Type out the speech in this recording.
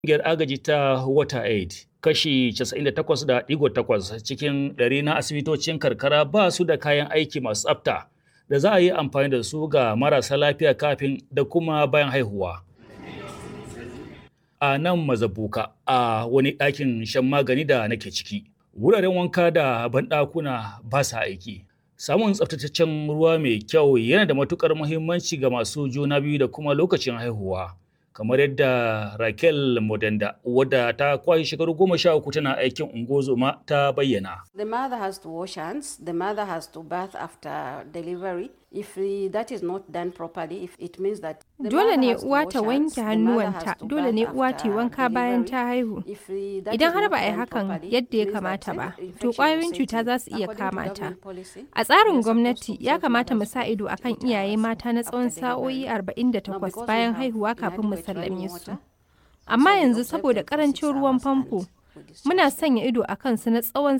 ƙungiyar agaji ta WaterAid kashi 98.8 cikin ɗari na asibitocin karkara ba su da kayan aiki masu tsafta da za a yi amfani da su ga marasa lafiya kafin da kuma bayan haihuwa. A nan mazabuka a wani ɗakin shan magani da nake ciki, wuraren wanka da banɗakuna ba sa aiki. Samun tsaftataccen ruwa mai kyau yana da matuƙar muhimmanci ga masu juna biyu da kuma lokacin haihuwa. kamar yadda Raquel Modenda wadda ta kwashe shekaru goma sha uku tana aikin ungozoma ta bayyana. The mother has to wash hands, the mother has to bath after delivery. If that is not done properly, if it means that Dole ne uwa ta wanke hannuwanta, dole ne uwa ta yi wanka bayan ta haihu. Idan har ba a yi hakan yadda ya kamata ba, to ƙwayoyin cuta za su iya kama ta. A tsarin gwamnati ya kamata mu sa ido akan iyaye mata na tsawon sa'o'i 48 bayan haihuwa kafin mu sallame su. Amma yanzu saboda ƙarancin ruwan famfo, muna sanya ido a kansu na tsawon